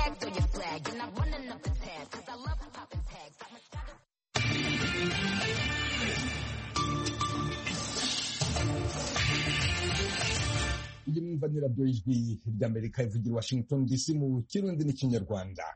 swag, throw your flag. And I'm running up the tab, cause I love popping tags. Got my shot- iyi mwumva ni radiyo y'ijwi ry'amerika ivugira washington dc mu kirundi n'ikinyarwanda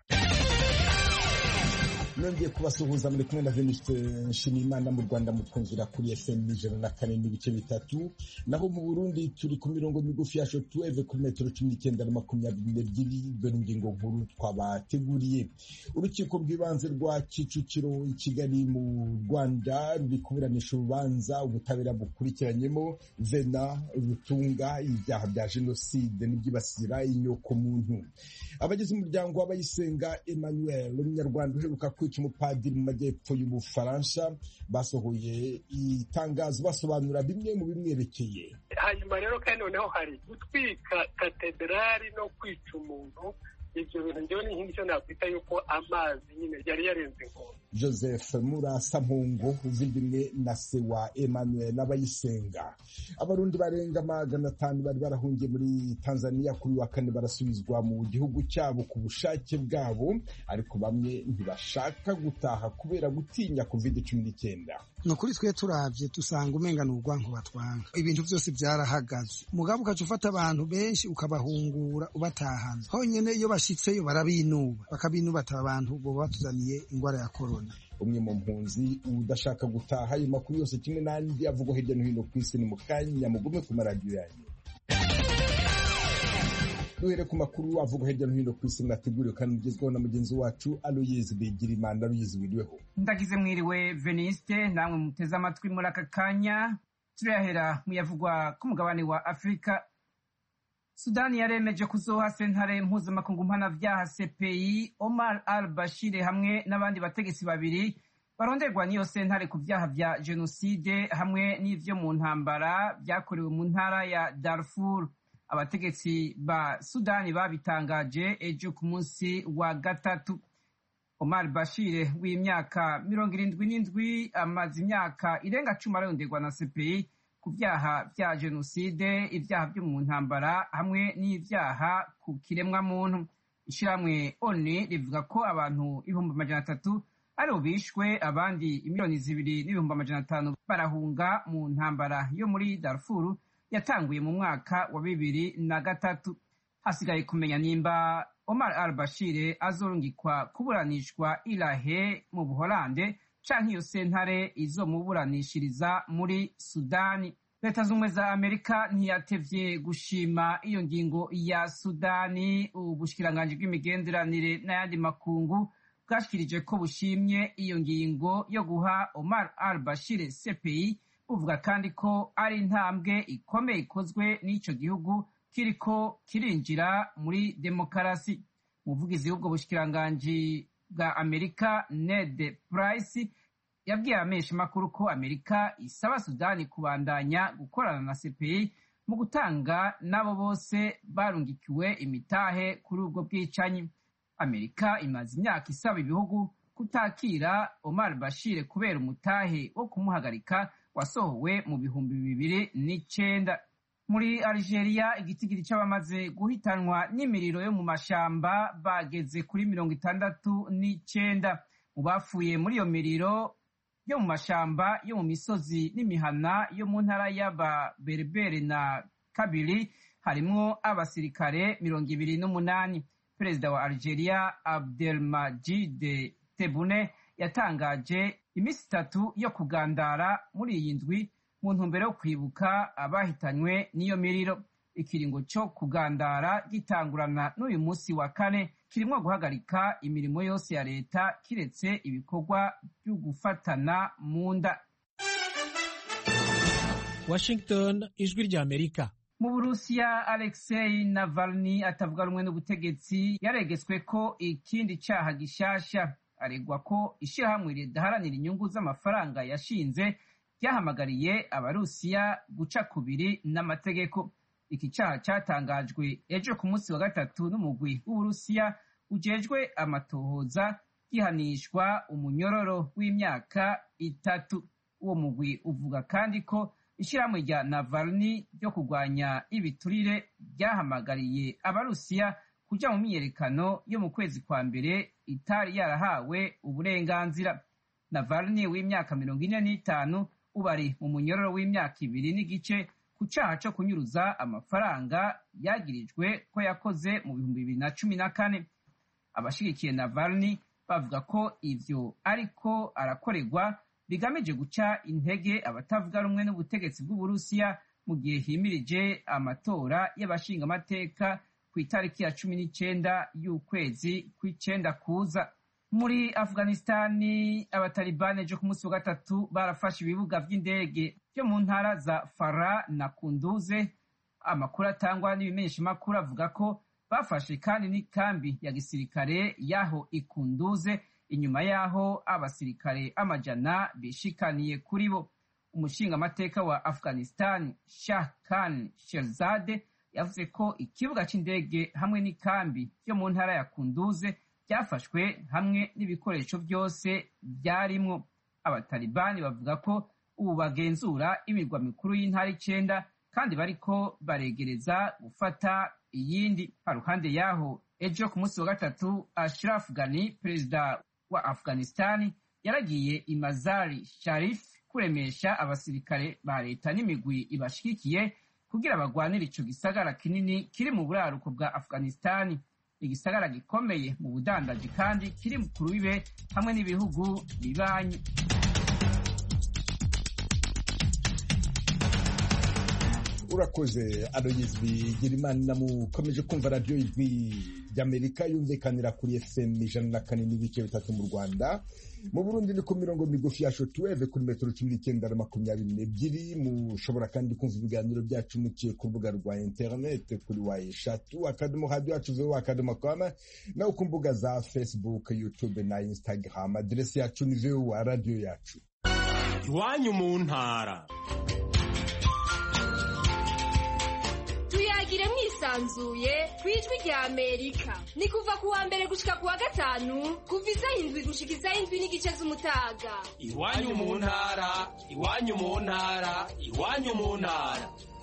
nongeye kubasuhuza muri kumwe na veniste nshimiyimana mu rwanda mutwumvira kuri fm ijana na kane n'ibice bitatu naho mu burundi turi ku mirongo migufi ya shotuweve kuri metero cumi n'icyenda na makumyabiri n'ebyiri dore ingingo nkuru twabateguriye urukiko rw'ibanze rwa kicukiro i kigali mu rwanda ruri kuburanisha urubanza ubutabera bukurikiranyemo vena rutunga ibyaha bya jenoside n'ibyibasira inyokomuntu abagize umuryango w'abayisenga emmanuel umunyarwanda uheruka kwica umupadiri mu majyepfo y'ubufaransa basohoye itangazo basobanura bimwe mu bimwerekeye hanyuma rero kandi noneho hari gutwika katedrali no kwica umuntu ibyo bintu njyewe ni nk'icyo nakwita yuko amazi nyine yari yarenze inkombe joseph murasampungo uvindimwe na se wa emmanuel n'abayisenga abarundi barenga magana atanu bari barahungiye muri tanzania kuri wa kane barasubizwa mu gihugu cyabo ku bushake bwabo ariko bamwe ntibashaka gutaha kubera gutinya covid cumi n'icyenda ni ukuri twe turavye dusanga umenga ni urwanko batwanga ibintu byose byarahagaze mugabo ukaca ufata abantu benshi ukabahungura ubatahana honyene iyo bashitseyo barabinuba bakabinubata abantu boba batuzaniye ingwara ya korona umwe mu mpunzi udashaka gutaha ayo makuru yose kimwe n'andi avugwa hirya no hino ku isi ni mu kanya mugume ku maradiyo yanyu duhere ku makuru avugwa hirya no hino ku isi mwateguriwe kandi mugezweho na mugenzi wacu aloyizi bigirimana aloyizi wiriweho ndagize mwiriwe veniste namwe muteze amatwi muri aka kanya turayahera mu yavugwa ku mugabane wa afurika sudani yaremeje kuzoha sentare mpuzamakungu mpanavyaha cpi omar al bashir hamwe n'abandi bategetsi babiri baronderwa n'iyo sentare ku vyaha vya jenoside hamwe n'ivyo mu ntambara vyakorewe mu ntara ya darfur abategetsi ba sudani babitangaje ejo ku munsi wa gatatu omar bashir w'imyaka mirongo irindwi n'indwi amaze imyaka irenga cumi aronderwa na cpi ku vyaha vya jenoside ivyaha vyo mu ntambara hamwe n'ivyaha ku kiremwamuntu ishirahamwe oni rivuga ko abantu ibihumbi amajana atatu aribo bishwe abandi imiliyoni zibiri n'ibihumbi amajana atanu barahunga mu ntambara yo muri darfuru yatanguye mu mwaka wa bibiri na gatatu hasigaye kumenya nimba omar al bashir azorungikwa kuburanishwa irahe mu buholande canke iyo sentare izomuburanishiriza muri sudani leta z'ubumwe za amerika ntiyatevye gushima iyo ngingo ya sudani ubushikiranganji bw'imigenderanire n'ayandi makungu bwashikirije ko bushimye iyo ngingo yo guha omar al bashir cpi buvuga kandi ko ari intambwe ikomeye ikozwe n'ico gihugu kiriko kirinjira muri demokarasi umuvugizi w'ubwo bushikiranganji bwa amerika ned price yabwiye abamenyesha makuru ko amerika isaba sudani kubandanya gukorana na cpi mu gutanga n'abo bose barungikiwe imitahe kuri ubwo bwicanyi amerika imaze imyaka isaba ibihugu kutakira omar bashir kubera umutahe wo kumuhagarika wasohowe mu bihumbi bibiri n'icenda muri algeria igitigiri c'abamaze guhitanwa n'imiriro yo mu mashamba bageze kuri mirongo itandatu n'icenda mu bapfuye muri iyo miriro yo mu mashamba yo mu misozi n'imihana yo mu ntara y'ababerbere na kabiri harimwo abasirikare mirongo ibiri n'umunani perezida wa algeria abdelmajid tebune yatangaje iminsi itatu yo kugandara muri iyi ndwi mu ntumbero yo kwibuka abahitanywe n'iyo miriro ikiringo cyo kugandara gitangurana n'uyu munsi wa kane kirimo guhagarika imirimo yose ya leta kiretse ibikorwa byo gufatana mu nda washington ijwi rya amerika mu burusiya alexei navalny atavuga rumwe n'ubutegetsi yaregetswe ko ikindi cyaha gishasha aregwa ko ishyirahamwe ridaharanira inyungu z'amafaranga yashinze ryahamagariye abarusiya guca kubiri n'amategeko iki cyaha cyatangajwe ejo ku munsi wa gatatu n'umugwi w'uburusiya ujejwe amatohoza gihanishwa umunyororo w'imyaka itatu uwo mugwi uvuga kandi ko ishyirahamwe rya navalny ryo kurwanya ibiturire ryahamagariye abarusiya kuja mu myiyerekano yo mu kwezi kwa mbere itari yarahawe uburenganzira navalny w'imyaka mirongo ine n'itanu ubu ari mu munyororo w'imyaka ibiri n'igice ku caha co kunyuruza amafaranga yagirijwe ko yakoze mu bihumbi bibiri na cumi na kane abashigikiye navalny bavuga ko ivyo ariko arakorerwa bigamije guca intege abatavuga rumwe n'ubutegetsi bw'uburusiya mu gihe himirije amatora y'abashingamateka ku itariki ya cumi n'icenda y'ukwezi kw'icenda kuza muri afghanistani abatalibani ejo ku munsi wa gatatu barafashe ibibuga vy'indege vyo mu ntara za fara na kunduze amakuru atangwa n'ibimenyeshamakuru avuga ko bafashe kandi n'ikambi ya gisirikare y'aho ikunduze inyuma y'aho abasirikare amajana bishikaniye kuri bo umushingamateka wa afghanistan shah khan sherzade yavuze ko ikibuga c'indege hamwe n'ikambi yo mu ntara ya kunduze byafashwe hamwe n'ibikoresho byose byarimwo abatalibani bavuga ko ubu bagenzura imirwa mikuru y'intara icenda kandi bariko baregereza gufata iyindi haruhande yaho ejo ku munsi wa gatatu ashraf ghani perezida wa afghanistani yaragiye imazari sharif kuremesha abasirikare ba leta n'imigwi ibashigikiye kugira bagwanire ico gisagara kinini kiri mu buraruko bwa afghanistani igisagara gikomeye mu budandaji kandi kiri ku rubibe hamwe n'ibihugu bibanyi urakoze aloyizi bigirimana mukomeje kumva radiyo ijwi ry'amerika yumvikanira kuri fm ijana na kane n'ibice bitatu mu rwanda mu burundi ni ku mirongo migufi ya shotuweve kuri metero cumi n'icyenda na makumyabiri n'ebyiri mushobora kandi kumva ibiganiro byacu muciye ku rubuga rwa interinete kuri wa eshatu akadomo radiyo yacu veho akadomo kama naho ku mbuga za facebook youtube na instagram aderesi yacu ni veho radiyo yacu iwanyu mu ntara tuyagire mwisanzuye ku ijwi rya amerika ni kuva ku wa mbere gushika ku wa gatanu kuva isaha indwi gushika isaha indwi n'igice z'umutaga iwanyu mu ntara iwanyu mu ntara iwanyu mu ntara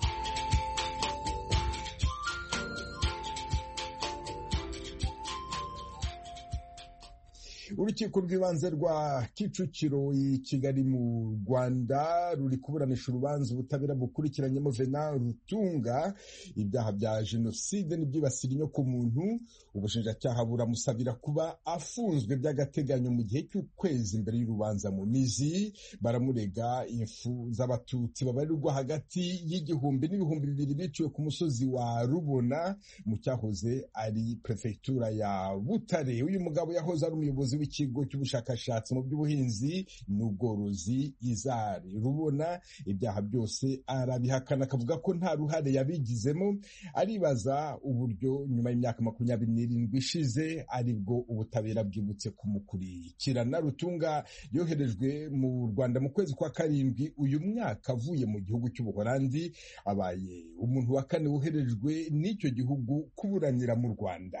urukiko rw'ibanze rwa kicukiro i kigali mu rwanda ruri kuburanisha urubanza ubutabera bukurikiranyemo vena rutunga ibyaha bya jenoside n'ibyibasira inyoko muntu ubushinjacyaha buramusabira kuba afunzwe by'agateganyo mu gihe cy'ukwezi imbere y'urubanza mu mizi baramurega impfu z'abatutsi babarirwa hagati y'igihumbi n'ibihumbi bibiri biciwe ku musozi wa rubona mu cyahoze ari perefegitura ya butare uyu mugabo yahoze ari umuyobozi w'ikigo cy'ubushakashatsi mu by'ubuhinzi n'ubworozi izari rubona ibyaha byose arabihakana akavuga ko nta ruhare yabigizemo aribaza uburyo nyuma y'imyaka makumyabiri n'irindwi ishize aribwo ubutabera bwibutse kumukurikirana rutunga yoherejwe mu rwanda mu kwezi kwa karindwi uyu mwaka avuye mu gihugu cy'ubuholandi abaye umuntu wa kane woherejwe n'icyo gihugu kuburanira mu rwanda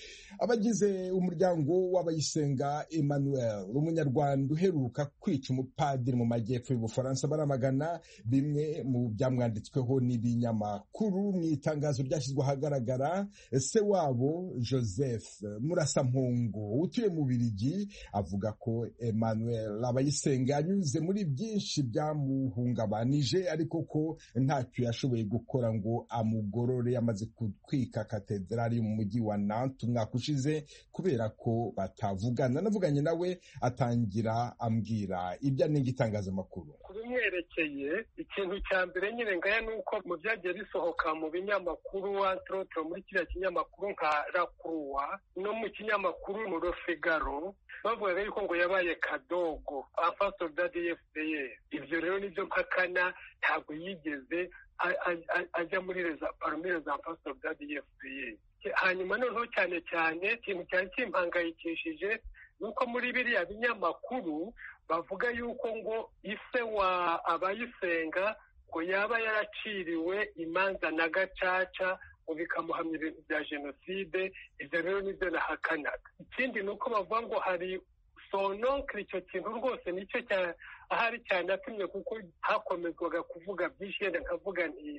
abagize umuryango w'abayisenga emmanuel umunyarwanda uheruka kwica umupadiri mu majyepfo y'ubufaransa baramagana bimwe mu byamwanditsweho n'ibinyamakuru mu itangazo ryashyizwe ahagaragara se wabo joseph murasampungu utuye mu birigi avuga ko emmanuel abayisenga yanyuze muri byinshi byamuhungabanije ariko ko ntacyo yashoboye gukora ngo amugorore amaze gutwika katedrali mu mujyi wa nantes umwaka ushize kubera ko batavugana navuganye nawe atangira ambwira ibyo anenga itangazamakuru ku bimwerekeye ikintu cya mbere nyine ngaya ni uko mu byagiye bisohoka mu binyamakuru antorotoro muri kiriya kinyamakuru nka rakuruwa no mu kinyamakuru mu rofigaro bavugaga yuko ngo yabaye kadogo afaso dadi fpr ibyo rero nibyo mpakana ntabwo yigeze ajya muri paromire za faso dadi fpr hanyuma noneho cyane cyane ikintu cyari kimpangayikishije ni uko muri biriya binyamakuru bavuga yuko ngo ise wa abayisenga ngo yaba yaraciriwe imanza na gacaca ngo bikamuhamya ibintu bya jenoside ibyo rero nibyo nahakanaga ikindi ni uko bavuga ngo hari sononkiri icyo kintu rwose nicyo ahari cyane atumye kuko hakomezwaga kuvuga byinshi yenda nkavuga nti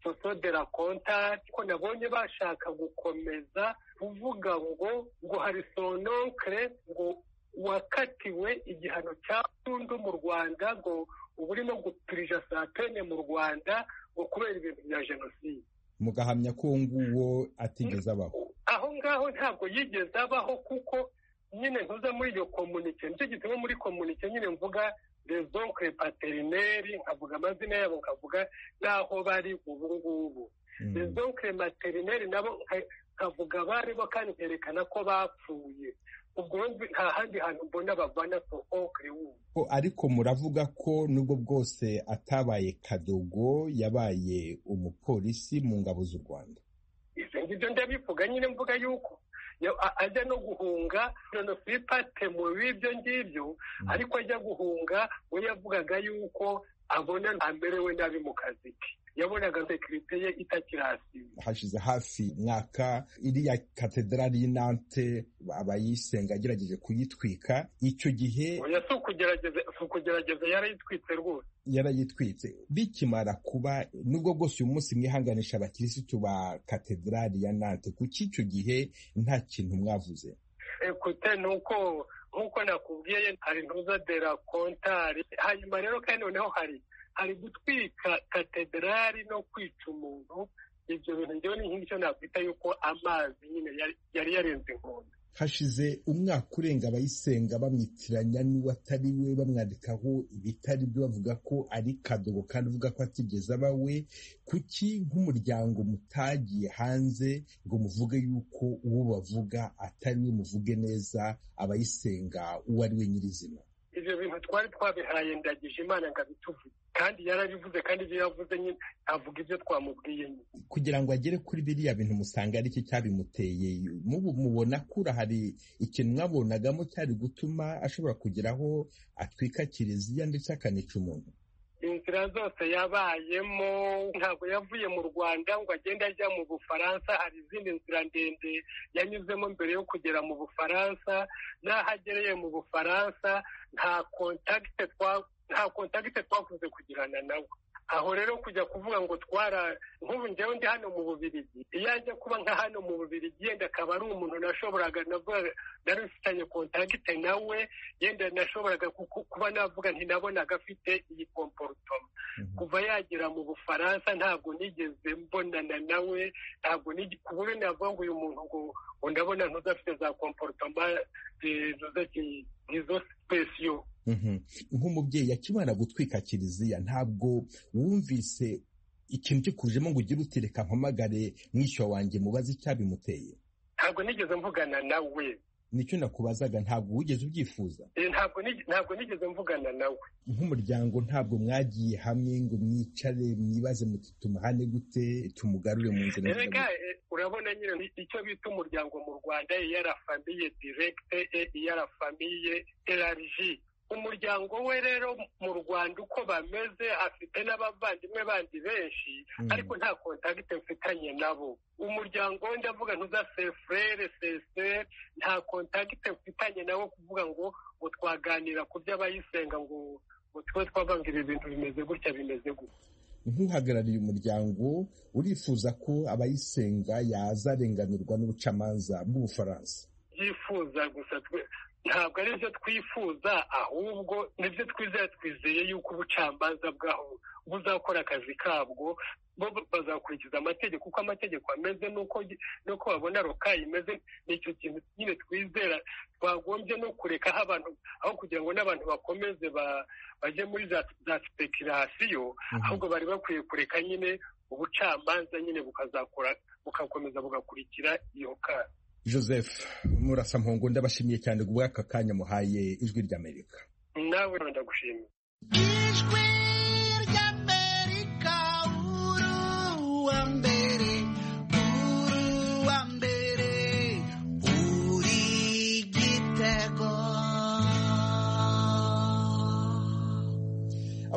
soso de la kontari ko nabonye bashaka gukomeza kuvuga ngo ngo hari sononkere ngo wakatiwe igihano cya burundu mu rwanda ngo uba urimo gupirija saa pene mu rwanda ngo kubera ibintu bya jenoside mugahamya ko uwo nguwo atigeze abaho aho ngaho ntabwo yigeze abaho kuko nyine ntuza muri iyo komunike nicyo gituma muri komunike nyine mvuga rezonkre paterineri nkavuga amazina yabo nkavuga n'aho bari ubu ngubu rezonkre materineri nabo nkavuga baribo kandi nkerekana ko bapfuye ubwo nta handi hantu mbona bavana sohonkre wubu ariko muravuga ko nubwo bwose atabaye kadogo yabaye umupolisi mu ngabo z'u rwanda ibyo ngibyo ndabivuga nyine mvuga yuko ajya no guhunga jenosipate mu b'ibyo ngibyo ariko ajya guhunga we yavugaga yuko abona ntamerewe nabi mu kazi ke yabonaga sekirite ye itakirasiba hashize hafi mwaka iriya katedrali y'inante abayisenga agerageje kuyitwika icyo gihe oya si ukugerageza yarayitwitse rwose yarayitwitse bikimara kuba nubwo bwose uyu munsi mwihanganisha abakirisitu ba katedrali ya nante kuki icyo gihe nta kintu mwavuze ekute ni uko nk'uko nakubwiye hari ntuza de la kontari hanyuma rero kandi noneho hari hari gutwika katedrali no kwica umuntu ibyo bintu ngewe ni nk'icyo nakwita yuko amazi nyine yari yarenze inkombe hashize umwaka urenga abayisenga bamwitiranya n'uwo atari we bamwandikaho ibitari byo bavuga ko ari kadogo kandi uvuga ko atigeze aba we kuki nk'umuryango mutagiye hanze ngo muvuge yuko uwo bavuga atari we muvuge neza abayisenga uwo ari we nyirizina ibyo bintu twari twabihaye ndagije imana ngo abituvuge kandi yarabivuze kandi ibyo yavuze nyine avuga ibyo twamubwiye nyine kugira ngo agere kuri biriya bintu musanga ari cyo cyabimuteye mubu mubona kura hari ikintu mwabonagamo cyari gutuma ashobora kugeraho atwika kiliziya ndetse akanica umuntu inzira zose yabayemo ntabwo yavuye mu rwanda ngo agende ajya mu bufaransa hari izindi nzira ndende yanyuzemo mbere yo kugera mu bufaransa n'aho agereye mu bufaransa nta kontakite nta kontakite twakunze kugirana nawe aho rero kujya kuvuga ngo twara nk'ubu njyewe ndi hano mu bubirigi iyo ajya kuba nka hano mu bubirigi yenda akaba ari umuntu nashoboraga nari mfitanye kontakite nawe yenda nashoboraga kuba navuga ntinabonaga afite iyi komporutoma kuva yagera mu bufaransa ntabwo nigeze mbonana nawe ntabwo ku buryo navuga ngo uyu muntu ngo ndabona ntuzafite za komporutoma izo sipesiyo nk'umubyeyi akimara gutwika kiliziya ntabwo wumvise ikintu kikujemo ngo ugire uti reka mpamagare mwishywa wanjye mubaze icyabimuteye ntabwo nigeze mvugana nawe nicyo nakubazaga ntabwo wigeze ubyifuza ntabwo nigeze mvugana nawe nk'umuryango ntabwo mwagiye hamwe ngo mwicare mwibaze muti tumuhane gute tumugarure mu nzira reka urabona nyine icyo bita umuryango mu rwanda iyara famiye direkite iyara famiye erariji umuryango we rero mu rwanda uko bameze afite n'abavandimwe bandi benshi ariko nta kontakite mfitanye nabo umuryango we ndavuga ntuza sefurere seseri nta kontakite mfitanye nabo kuvuga ngo ngo twaganira ku by'abayisenga ngo ngo tube twavanga ibi bintu bimeze gutya bimeze gutya nk'uhagarariye umuryango urifuza ko abayisenga yazarenganurwa n'ubucamanza bw'ubufaransa byifuza gusa ntabwo ari byo twifuza ahubwo nibyo twizeye twizeye yuko ubucamanza bwaho buzakora akazi kabwo bo bazakurikiza amategeko uko amategeko ameze n'uko babona rokayi imeze nicyo kintu nyine twizera twagombye no kurekaho abantu aho kugira ngo n'abantu bakomeze bajye muri za sipekirasiyo ahubwo bari bakwiye kureka nyine ubucamanza nyine bukazakora bugakomeza bugakurikira iyo kara joseph murasa mpongo ndabashimiye cyane ku bw'aka kanya muhaye ijwi ry'amerika nawe ndagushimiye ijwi ry'amerika uru wa mbere uru wa mbere uri gitego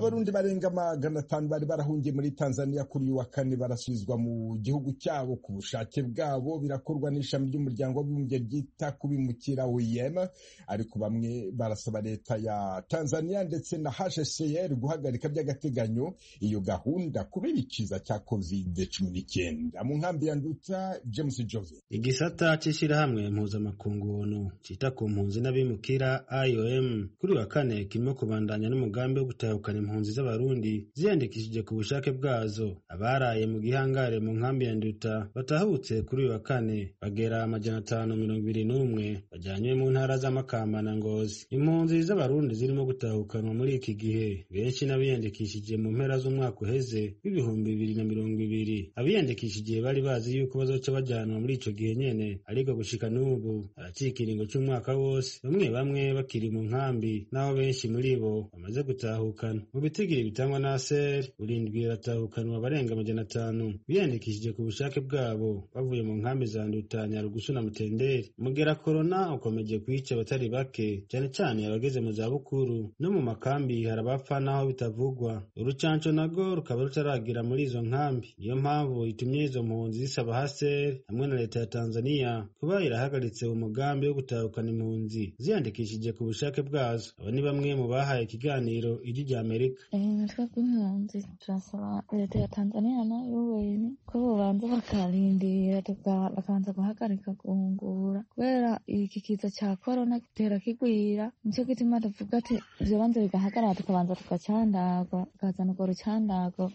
abarundi barenga magana atanu bari barahungiye muri tanzania kuri uyu wa kane barasubizwa mu gihugu cyabo ku bushake bwabo birakorwa n'ishami ry'umuryango w'abibumbye ryita ku bimukira oem ariko bamwe barasaba leta ya tanzania ndetse na hcr guhagarika by'agateganyo iyo gahunda kubera ikiza cya covid cumi n'icyenda mu nkambi ya nduta james jove igisata cy'ishyirahamwe mpuzamakungu onu cyita ku mpunzi n'abimukira iom kuri uyu wa kane kirimo kubandanya n'umugambi wo gutahukana impunzi z'abarundi ziyandikishije ku bushake bwazo abaraye mu gihangare mu nkambi ya nduta batahutse kuri uyu wa kane bagera amajana atanu mirongo ibiri n'umwe bajyanywe mu ntara z'amakamba na ngozi impunzi z'abarundi zirimo gutahukanwa muri iki gihe benshi n'abiyandikishije mu mpera z'umwaka uheze w'ibihumbi bibiri na mirongo ibiri abiyandikishije bari bazi yuko bazoca bajyanwa muri ico gihe nyene ariko gushika n'ubu haracika ikiringo c'umwaka wose bamwe bamwe bakiri mu nkambi n'aho benshi muri bo bamaze gutahukana mu bitigiri bitangwa na ser burindwi baratahukanwa barenga amajana atanu biyandikishije ku bushake bwabo bavuye mu nkambi za nduta nyarugusu na mutenderi umugera korona ukomeje kwica abatari bake cyane cyane abageze mu zabukuru no mu makambi hari abapfa n'aho bitavugwa urucanco nago rukaba rutaragira muri izo nkambi niyo mpamvu itumye izo mpunzi zisaba haser hamwe na leta ya tanzania kuba irahagaritse umugambi wo gutahukana impunzi ziyandikishije ku bushake bwazo aba ni bamwe mu bahaye ikiganiro ijwi rya amerika natwe bw'impunzi turasaba leta ya tanzania na un ko bobanza bakarindira bakabanza guhagarika guhungura kubera iki kiza cya korona gitera kigwira nicyo gituma tuvuga ati ivyo banza bigahagarara tukabanza tukacandagwa tukazana urwo rucandago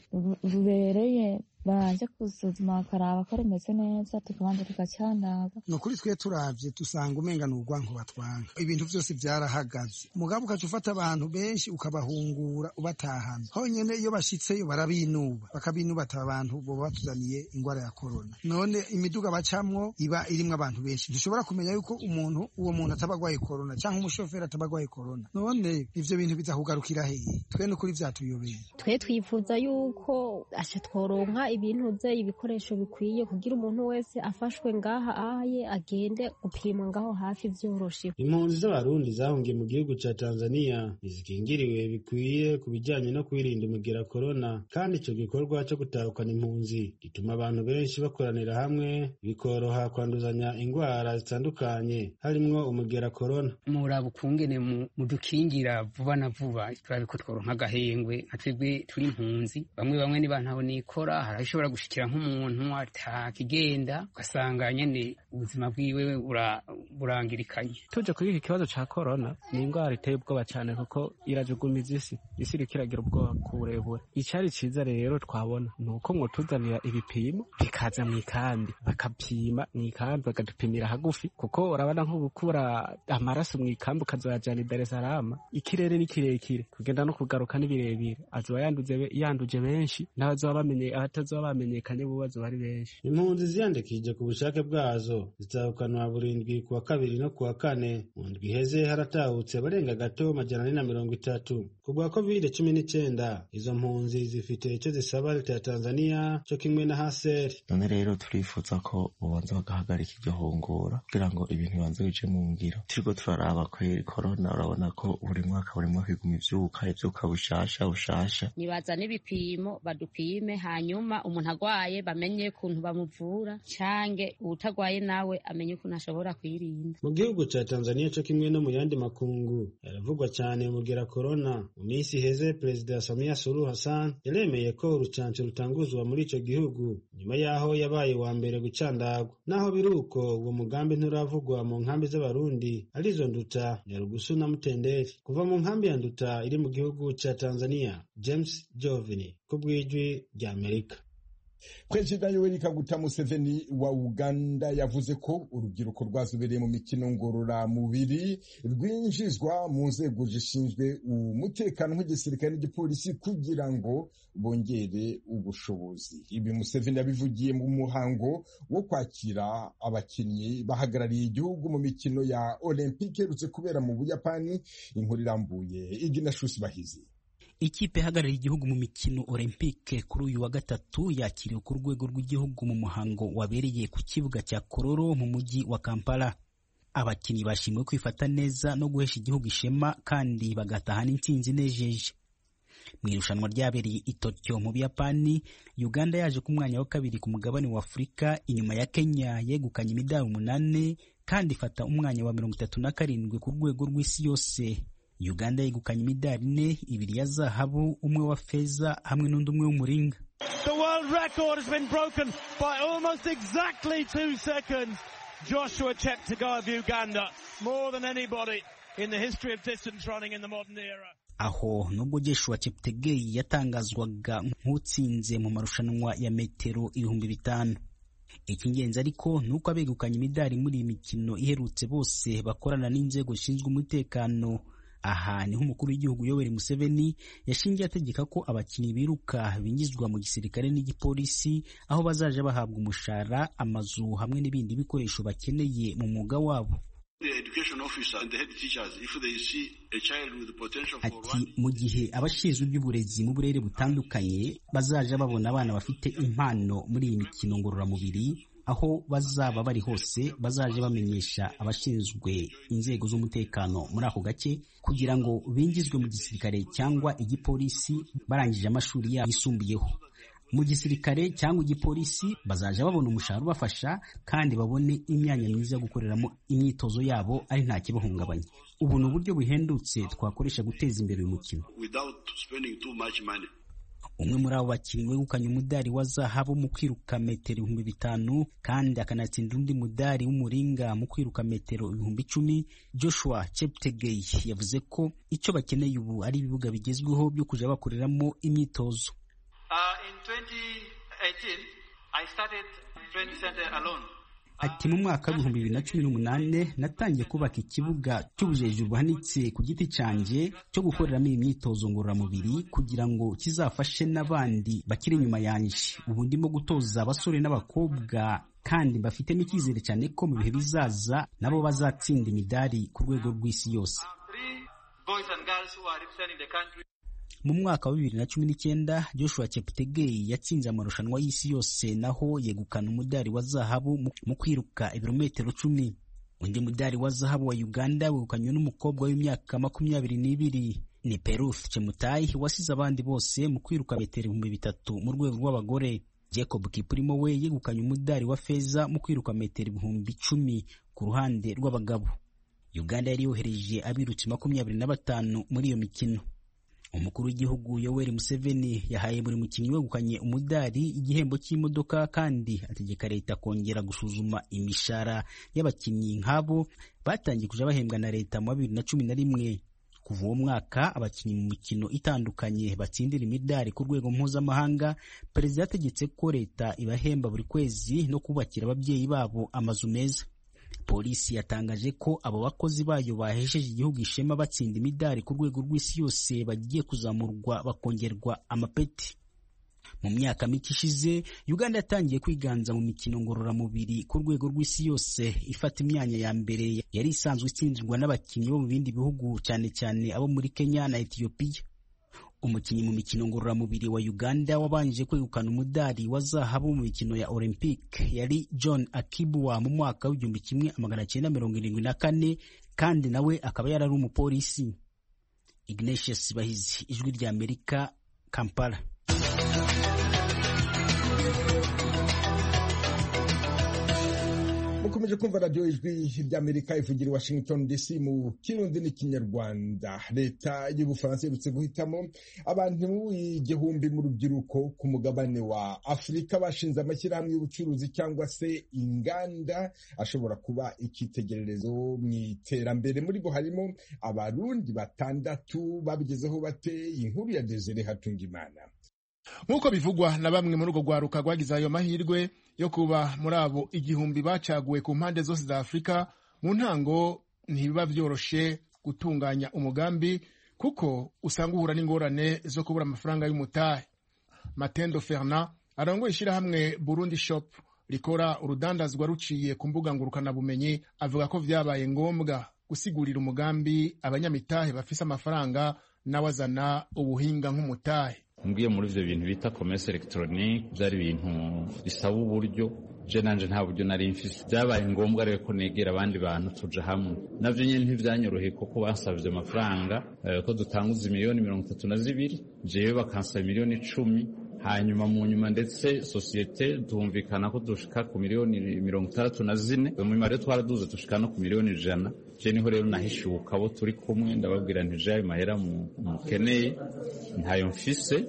rubereye banje gusuzuma bakaraba ko rumeze neza tukabanza tugacandaga ni ukuri twe turavye dusanga umenga ni urwanko batwanga ibintu vyose vyarahagaze mugabo ukaca ufata abantu benshi ukabahungura ubatahana honyene iyo bashitseyo barabinuba bakabinuba ata abantu boba batuzaniye ingwara ya korona none imiduga bacamwo iba irimwo abantu benshi dushobora kumenya yuko umuntu uwo muntu ataba agwaye korona canke umushoferi ataba agwaye korona none ivyo bintu biza kugarukira hehe twe ni ukuri vyatuyobeye twe twifuza yuko asha tworonka ibintu bye ibikoresho bikwiye kugira umuntu wese afashwe ngaha aye agende gupimwa ngaho hafi vyoroshe impunzi z'abarundi zahungiye mu gihugu ca tanzania ntizikingiriwe bikwiye ku bijanye no kwirinda umugera korona kandi ico gikorwa co gutahukana impunzi gituma abantu benshi bakoranira hamwe bikoroha kwanduzanya ingwara zitandukanye harimwo umugera korona muraba ukungene mudukingira vuba na vuba turabe ko tworonka agahengwe nka twebwe turi impunzi bamwe bamwe niba ntaho nikora harashobora gushikira nk'umuntu atakigenda ugasanga nyene ubuzima bwiwe burangirikanye tuje kuri iki kibazo ca korona ni indwara iteye ubwoba cyane kuko irajugumiza isi isi iriko iragira ubwoba ku burebure icari ciza rero twabona ni uko mwotuzanira ibipimo bikaza mu ikambi bakapima mu ikambi bakadupimira hagufi kuko urabona nko gukura amaraso mu ikambi ukazoyajana i Dar es Salaam ikirere ni kirekire kugenda no kugaruka ni birebire azoba yanduje benshi n'abazoba bamenye abatazoba bamenyekanye bo bazoba ari benshi impunzi ziyandikishije ku bushake bwazo zitahukanwa burindwi ku wa kabiri no ku wa kane mu ndwi iheze haratahutse barenga gato majana ane na mirongo itatu ku bwa covid cumi n'icyenda izo mpunzi zifite icyo zisaba leta ya tanzania cyo kimwe na haseri none rero turifuza ko ubanza bagahagarika iryo hungura kugira ngo ibintu bibanze bice mu ngiro turiko turaraba kweri korona urabona ko buri mwaka buri mwaka iguma ivyuka ivyuka bushasha bushasha nibazane ibipimo badupime hanyuma umuntu agwaye bamenye ukuntu bamuvura cange uwutagwaye nawe amenye ukuntu ashobora kwirinda mu gihugu ca tanzania co kimwe no mu yandi makungu yaravugwa cyane umugera korona mu minsi iheze perezida samia suluhu hassan yaremeye ko urucanco rutanguzwa muri ico gihugu nyuma yaho yabaye wa mbere gucandagwa naho biri uko uwo mugambi nturavugwa mu nkambi z'abarundi arizo nduta nyarugusu na mutenderi kuva mu nkambi ya nduta iri mu gihugu ca tanzania james jovini ku bw'ijwi rya amerika perezida yoweri kaguta museveni wa uganda yavuze ko urubyiruko rwazobereye mu mikino ngororamubiri rwinjizwa mu nzego zishinzwe umutekano nk'igisirikare n'igipolisi kugira ngo bongere ubushobozi ibi museveni yabivugiye mu muhango wo kwakira abakinnyi bahagarariye igihugu mu mikino ya olympique iherutse kubera mu buyapani inkuru irambuye igina shusi bahizi ikipe ihagarariye igihugu mu mikino olympique kuri uyu wa gatatu yakiriwe ku rwego rw'igihugu mu muhango wabereye ku kibuga cya kororo mu mujyi wa kampala abakinnyi bashimiwe kwifata neza no guhesha igihugu ishema kandi bagataha n'intsinzi inejeje mu irushanwa ryabereye i Tokyo mu Buyapani Uganda yaje ku mwanya wa kabiri ku mugabane wa Afurika inyuma ya Kenya yegukanye imidari umunani kandi ifata umwanya wa mirongo itatu na karindwi ku rwego rw'isi yose Uganda yegukanye imidari ine ibiri ya zahabu umwe wa feza hamwe n'undi umwe w'umuringa The world record has been broken by almost exactly two seconds. Joshua Cheptegei of Uganda, more than anybody in the history of distance running in the modern era. aho nubwo Joshua Cheptegei yatangazwaga nk'utsinze mu marushanwa ya metero ibihumbi bitanu icy'ingenzi ariko ni uko abegukanye imidari muri iyi mikino iherutse bose bakorana n'inzego zishinzwe umutekano aha niho umukuru w'igihugu Yoweri Museveni yashingiye ategeka ko abakinnyi biruka binjizwa mu gisirikare n'igipolisi aho bazaja bahabwa umushahara amazu hamwe n'ibindi bikoresho bakeneye mu mwuga wabo ati mu gihe abashinzwe iby'uburezi mu burere butandukanye bazaja babona abana bafite impano muri iyi mikino ngororamubiri aho bazaba bari hose bazaje bamenyesha abashinzwe inzego z'umutekano muri ako gace kugira ngo binjizwe mu gisirikare cyangwa igipolisi barangije amashuri yabo yisumbuyeho mu gisirikare cyangwa igipolisi bazaja babona umushahara ubafasha kandi babone imyanya myiza yo gukoreramo imyitozo yabo ari nta kibahungabanya ubu ni uburyo buhendutse twakoresha guteza imbere uyu mukino umwe muri abo bakinnyi wegukanye umudari wa zahabu mu kwiruka metero ibihumbi bitanu kandi akanatsinda undi mudari w'umuringa mu kwiruka metero ibihumbi icumi joshua cheptegei yavuze ko icyo bakeneye ubu ari ibibuga bigezweho byo kujya bakoreramo imyitozo ati mu mwaka w'ibihumbi bibiri na cumi n'umunani natangiye kubaka ikibuga cy'ubujeju buhanitse ku giti cyanjye cyo gukoreramo iyi myitozo ngororamubiri kugira ngo kizafashe n'abandi bakiri inyuma yanjye ubu ndimo gutoza abasore n'abakobwa kandi bafitemo icyizere cyane ko mu bihe bizaza nabo bazatsinda imidari ku rwego rw'isi yose mu mwaka wa bibiri na cumi n'icyenda joshua cheptegei yatsinze amarushanwa y'isi yose naho yegukana umudari wa zahabu mu kwiruka ibirometero cumi undi mudari wa zahabu wa uganda wegukanywe n'umukobwa w'imyaka makumyabiri n'ibiri ni peruth chemutai wasize abandi bose mu kwiruka metero ibihumbi bitatu mu rwego rw'abagore jacob kipurimo we yegukanye umudari wa feza mu kwiruka metero ibihumbi icumi ku ruhande rw'abagabo uganda yari yohereje abirutsi makumyabiri na batanu muri iyo mikino umukuru w'igihugu yoweri museveni yahaye buri mukinnyi wegukanye umudari igihembo cy'imodoka kandi ategeka leta kongera gusuzuma imishahara y'abakinnyi nk'abo batangiye kuja bahembwa na leta mu bibiri na cumi na rimwe kuva uwo mwaka abakinnyi mu mikino itandukanye batsindira imidari ku rwego mpuzamahanga perezida yategetse ko leta ibahemba buri kwezi no kubakira ababyeyi babo amazu meza polisi yatangaje ko abo bakozi bayo bahesheje igihugu ishema batsinda imidari ku rwego rw'isi yose bagiye kuzamurwa bakongerwa amapeti mu myaka mike ishize uganda yatangiye kwiganza mu mikino ngororamubiri ku rwego rw'isi yose ifata imyanya ya mbere yari isanzwe itsindirwa n'abakinnyi bo mu bindi bihugu cyane cyane abo muri kenya na etiyopiya umukinnyi mu mikino ngororamubiri wa uganda wabanje kwegukana umudari wa zahabu mu mikino ya olympic yari john akibwa mu mwaka w'igihumbi kimwe amagana cyenda mirongo irindwi na kane kandi nawe akaba yari ari umupolisi ignatius bahizi ijwi rya amerika kampala mukomeje kumva radiyo ijwi ry'amerika ivugira i washington dc mu kirundi n'ikinyarwanda leta y'ubufaransa iherutse guhitamo abantu igihumbi mu rubyiruko ku mugabane wa afurika bashinze amashyirahamwe y'ubucuruzi cyangwa se inganda ashobora kuba icyitegererezo mu iterambere muri bo harimo abarundi batandatu babigezeho bate inkuru ya desire hatungimana nk'uko bivugwa na bamwe muri urwo rwaruka rwagize ayo mahirwe yo kuba muri abo igihumbi bacaguwe ku mpande zose za afurika mu ntango ntibiba byoroshe gutunganya umugambi kuko usanga uhura n'ingorane zo kubura amafaranga y'umutahe matendo fernand arongoye ishyirahamwe burundi shop rikora urudandazwa ruciye ku mbuga ngurukanabumenyi avuga ko vyabaye ngombwa gusigurira umugambi abanyamitahe bafise amafaranga n'awazana ubuhinga nk'umutahe ngiye muri ivyo bintu bita commerce electronique byari ibintu bisaba uburyo je nanje nta buryo nari mfise byabaye ngombwa rero ko negera abandi bantu tuja hamwe navyo nyene ntivyanyoroheye kuko bansavye amafaranga eh, ko dutanguza miliyoni mirongo itatu na zibiri jewe bakansaba miliyoni icumi hanyuma mu nyuma ndetse sosiyete tumvikana ko dushika ku miliyoni mirongo itandatu na zine mu nyuma rero twaraduze dushika no ku miliyoni ijana je niho rero nahishuka abo turi kumwe ndababwira nti je ayo mahera mukeneye ntayo mfise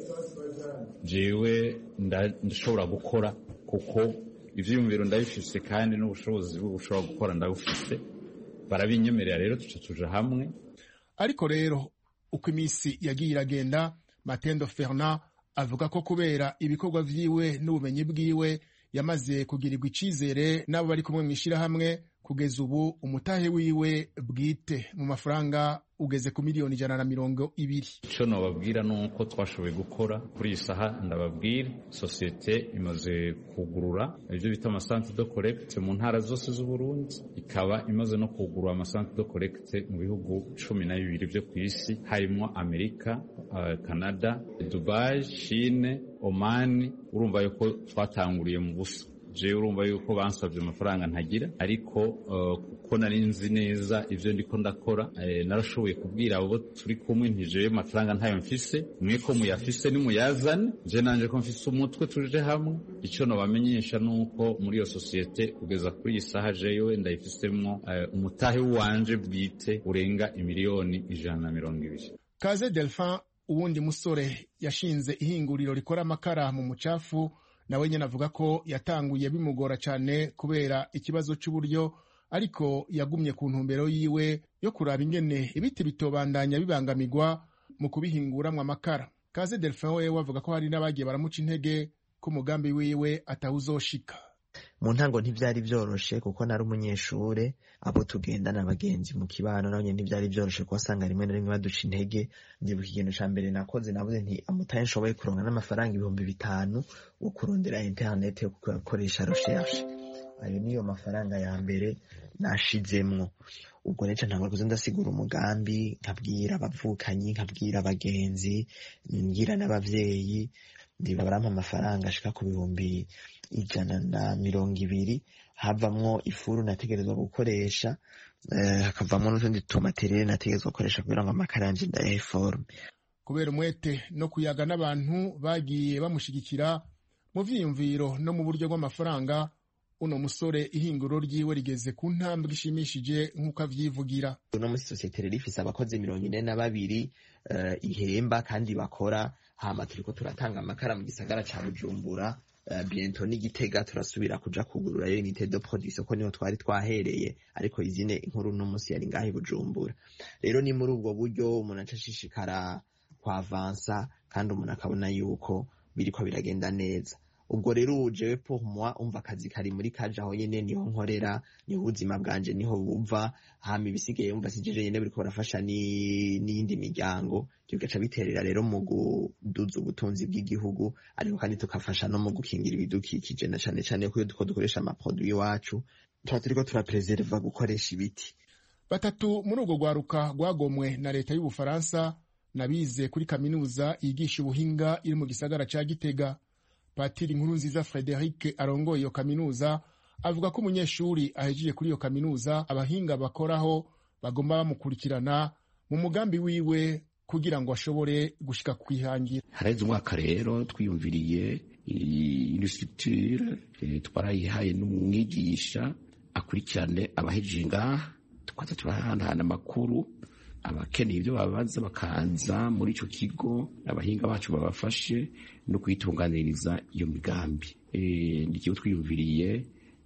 jewe ndashobora gukora kuko ivyiyumviro ndabifise kandi n'ubushobozi bwo gushobora gukora ndabufise barabinyemerera rero tuca tuja hamwe ariko rero uko iminsi yagiye iragenda matendo fernand avuga ko kubera ibikorwa vyiwe n'ubumenyi bwiwe yamaze kugirirwa icizere n'abo bari kumwe mw'ishirahamwe kugeza ubu umutahe wiwe bwite mu mafaranga ugeze ku miliyoni ijana na mirongo ibiri icyo nababwira ni uko twashoboye gukora kuri iyi saha ndababwira sosiyete imaze kugurura ibyo bita amasanti do korekite mu ntara zose z'uburundi ikaba imaze no kugurura amasanti do korekite mu bihugu cumi na bibiri byo ku isi harimo amerika uh, canada dubai chine omani urumva yuko twatanguriye mu busa jewe urumva yuko bansabye amafaranga ntagira ariko kuko nari nzi neza ivyo ndiko ndakora narashoboye kubwira abo turi kumwe nti jewe amafaranga ntayo mfise mwe ko muyafise nimuyazane je nanje ko mfise umutwe tuje hamwe ico nobamenyesha nuko muri iyo sosiyete kugeza kuri iyi saha jewe ndayifisemwo umutahe wanje bwite urenga imiliyoni ijana na mirongo ibiri kaze delphin uwundi musore yashinze ihinguriro rikora amakara mu mucafu nawe nyine avuga ko yatanguye bimugora cyane kubera ikibazo cy'uburyo ariko yagumye ku ntumbero yiwe yo kuraba ingene ibiti bitobandanya bibangamirwa mu kubihinguramwo amakara kaze delphin wewe avuga ko hari n'abagiye baramuca intege ko umugambi wiwe atawuzoshika mu ntango ntibyari byoroshe kuko nari umunyeshure abo tugendana abagenzi mu kibano nabo nyene ntibyari byoroshe kuko wasanga rimwe na rimwe baduca intege ndibuka ikintu ca mbere nakoze navuze nti amutaye nshoboye kuronka n'amafaranga ibihumbi bitanu wo kurondera internet yo gukoresha recherche ayo niyo mafaranga ya mbere nashizemwo ubwo neca ntabwo kuza ndasigura umugambi nkabwira abavukanyi nkabwira abagenzi mbwira n'abavyeyi ndiba barampa amafaranga ashika ku bihumbi ijana na mirongo ibiri havamwo ifuru nategerezwa gukoresha hakavamwo n'utundi tumaterere nategerezwa gukoresha kugira ngo amakara yanje ndayahe forume kubera umwete no kuyaga n'abantu bagiye bamushigikira mu vyiyumviro no mu buryo bw'amafaranga uno musore ihinguro ryiwe rigeze ku ntambwe ishimishije nk'uko avyivugira uno musi sosiyete rero ifise abakozi mirongo ine na babiri uh, ihemba kandi bakora hama turiko turatanga amakara mu gisagara ca bujumbura uh, biento n'igitega turasubira kuja kugururayo unité de production ko niho twari twahereye ariko izine inkuru uno musi yari ngaho i bujumbura rero ni muri ubwo buryo umuntu aca ashishikara kwavansa kandi umuntu akabona yuko biriko biragenda neza ubwo rero jewe pour moi umva akazi kari muri kaje aho nyene niho nkorera niho ubuzima bwanje niho buva hama ibisigaye umva sijeje nyene biriko barafasha n'iyindi miryango ivyo bigaca biterera rero mu kuduza ubutunzi bw'igihugu ariko kandi tukafasha no mu gukingira ibidukikije na cane cane ko iyo duko dukoresha amaproduit iwacu tuba turiko turapreserva gukoresha ibiti batatu muri urwo rwaruka rwagomwe na leta y'ubufaransa nabize kuri kaminuza yigisha ubuhinga iri mu gisagara ca gitega patiri nkuru nziza frederic arongoye iyo kaminuza avuga ko umunyeshuri ahejeje kuri iyo kaminuza abahinga bakoraho bagomba bamukurikirana mu mugambi wiwe kugira ngo ashobore gushika kwihangira haraheze umwaka rero twiyumviriye ino structure twarayihaye n'umwigisha akurikirane abahejeje ngaha tukaza turahanahana amakuru abakeneye ibyo babaza bakaza muri icyo kigo abahinga bacu babafashe no kuyitunganiriza iyo migambi ni ikigo twiyumviriye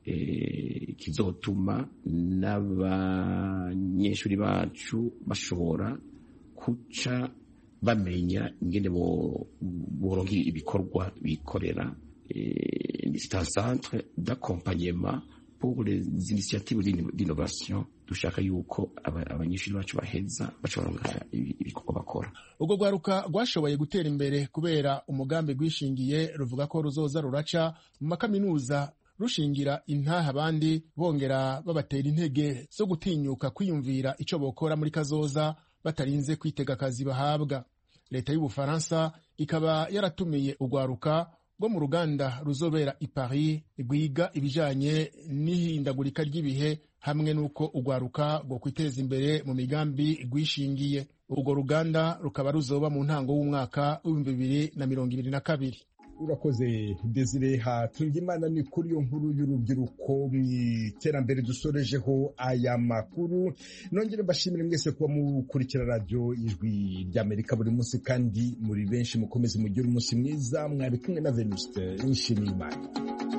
kizotuma n'abanyeshuri bacu bashobora guca bamenya ingene boronka ibikorwa bikorera c'est un centre d'accompagnement pour les initiatives d'innovation dushaka yuko abanyeshuri bacu baheza baca ibikorwa bakora urwo rwaruka rwashoboye gutera imbere kubera umugambi rwishingiye ruvuga ko ruzoza ruraca mu makaminuza rushingira intaha abandi bongera babatera intege zo gutinyuka kwiyumvira ico bokora muri kazoza batarinze kwitega akazi bahabwa leta y'ubufaransa ikaba yaratumiye urwaruka rwo mu ruganda ruzobera i paris rwiga ibijanye n'ihindagurika ry'ibihe hamwe n'uko urwaruka rwo kwiteza imbere mu migambi rwishingiye urwo ruganda rukaba ruzoba mu ntango w'umwaka w'ibihumbi bibiri na mirongo ibiri na kabiri urakoze desire hatunga imana ni kuri iyo nkuru y'urubyiruko mu iterambere dusorejeho aya makuru nongere mbashimire mwese kuba mukurikira radiyo ijwi ry'amerika buri munsi kandi muri benshi mukomeze mugire umunsi mwiza mwari kumwe na venuste nshimiyimana